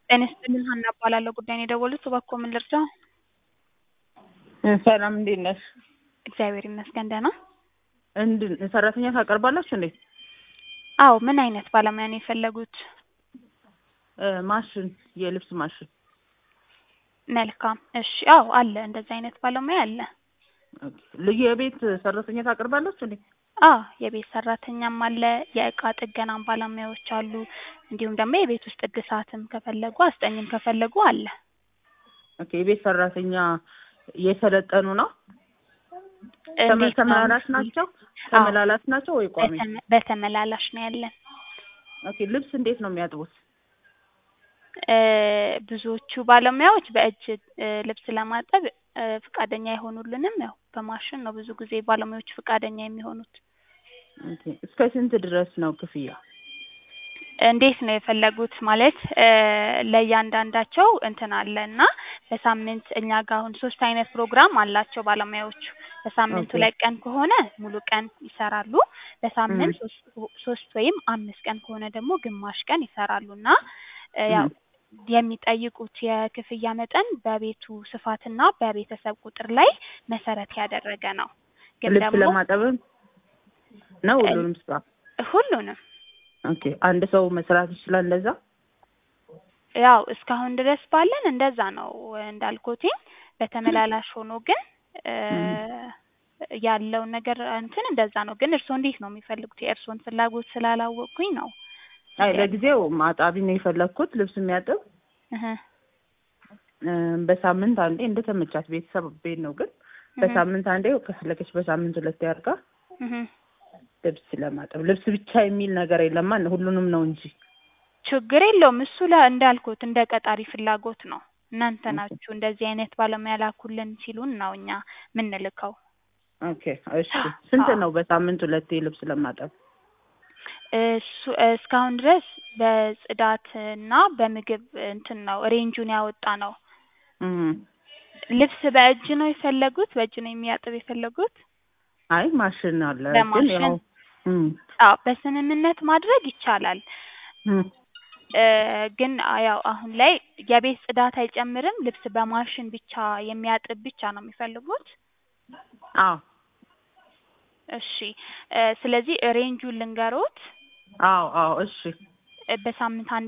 ጤና ይስጥልኝ ሀና እባላለሁ ጉዳዩን የደወሉት እባክዎ ምን ልርዳዎ? ሰላም እንዴት ነሽ? እግዚአብሔር ይመስገን ደህና። እንድ ሰራተኛ ታቀርባላችሁ እንዴ? አዎ ምን አይነት ባለሙያ ነው የፈለጉት? እ ማሽን የልብስ ማሽን መልካም እሺ አዎ አለ እንደዚህ አይነት ባለሙያ አለ። ልዩ የቤት ሰራተኛ ታቀርባላችሁ እንዴ? አዎ የቤት ሰራተኛም አለ የእቃ ጥገናም ባለሙያዎች አሉ እንዲሁም ደግሞ የቤት ውስጥ እድሳትም ከፈለጉ አስጠኝም ከፈለጉ አለ። ኦኬ የቤት ሰራተኛ የሰለጠኑ ነው? ተመ- እንዴት ነው? ተመላላሽ ናቸው? ተመላላሽ ናቸው ወይ ቋሚ? በተመ- በተመላላሽ ነው ያለን። ኦኬ ልብስ እንዴት ነው የሚያጥቡት? እ ብዙዎቹ ባለሙያዎች በእጅ እ ልብስ ለማጠብ እ ፍቃደኛ አይሆኑልንም። ያው በማሽን ነው ብዙ ጊዜ ባለሙያዎች ፍቃደኛ የሚሆኑት። ኦኬ እስከ ስንት ድረስ ነው ክፍያ? እንዴት ነው የፈለጉት? ማለት እ ለእያንዳንዳቸው እንትን አለ እና በሳምንት እኛ ጋር አሁን ሶስት አይነት ፕሮግራም አላቸው ባለሙያዎቹ። በሳምንት ኦኬ። ሁለት ቀን ከሆነ ሙሉ ቀን ይሰራሉ። በሳምንት ም። ሶስት ሶስት ወይም አምስት ቀን ከሆነ ደግሞ ግማሽ ቀን ይሰራሉ እና እ ያው ም። የሚጠይቁት የክፍያ መጠን በቤቱ ስፋትና በቤተሰብ ቁጥር ላይ መሰረት ያደረገ ነው። ግን ልብስ ደግሞ ለማጠብም ነው ሁሉንም ስራ? ሁሉንም ኦኬ አንድ ሰው መስራት ይችላል እንደዛ? ያው እስካሁን ድረስ ባለን እንደዛ ነው እንዳልኩትኝ። በተመላላሽ ሆኖ ግን እ ያለው ነገር እንትን እንደዛ ነው። ግን እርስዎ እንዴት ነው የሚፈልጉት? የእርስዎን ፍላጎት ስላላወቅኩኝ ነው። አይ ለጊዜው ማጣቢ ነው የፈለግኩት ልብስ የሚያጥብ እህ እ በሳምንት አንዴ እንደተመቻት ቤተሰብ ቤት ነው ግን እህ በሳምንት አንዴ ከፈለገች በሳምንት ሁለቴ አድርጋ እህ ልብስ ለማጠብ ልብስ ብቻ የሚል ነገር የለማ ሁሉንም ነው እንጂ ችግር የለውም። እሱ ለ እንዳልኩት እንደ ቀጣሪ ፍላጎት ነው። እናንተ ኦኬ ናችሁ እንደዚህ አይነት ባለሙያ ላኩልን ሲሉን ነው እኛ የምንልከው። ኦኬ እሺ ስንት አዎ ነው በሳምንት ሁለቴ ልብስ ለማጠብ? እሱ እስካሁን ድረስ በጽዳት እና በምግብ እንትን ነው ሬንጁን ያወጣ ነው። እም ልብስ በእጅ ነው የፈለጉት? በእጅ ነው የሚያጥብ የፈለጉት? አይ ማሽን አለ ግን በማሽን ያው እም አዎ በስምምነት ማድረግ ይቻላል። እም እ ግን ያው አሁን ላይ የቤት ጽዳት አይጨምርም። ልብስ በማሽን ብቻ የሚያጥብ ብቻ ነው የሚፈልጉት? አዎ እሺ እ ስለዚህ ሬንጁን ልንገሮት? አዎ አዎ እሺ እ በሳምንት አንድ